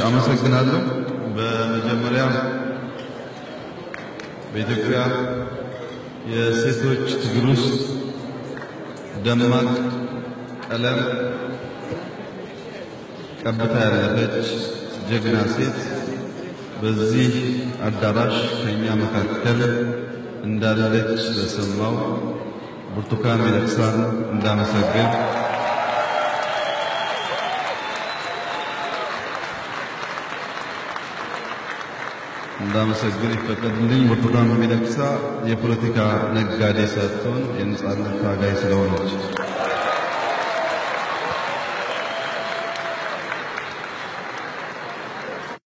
አመሰግናለሁ። በመጀመሪያ በኢትዮጵያ የሴቶች ትግል ውስጥ ደማቅ ቀለም ቀብታ ያለፈች ጀግና ሴት በዚህ አዳራሽ ከኛ መካከል እንዳለች ስለሰማው ብርቱካን ሚደቅሳን እንዳመሰግን እንዳመሰግን ይፈቀድልኝ። ብርቱካን ሚደቅሳ የፖለቲካ ነጋዴ ሳትሆን የነጻነት ታጋይ ስለሆነች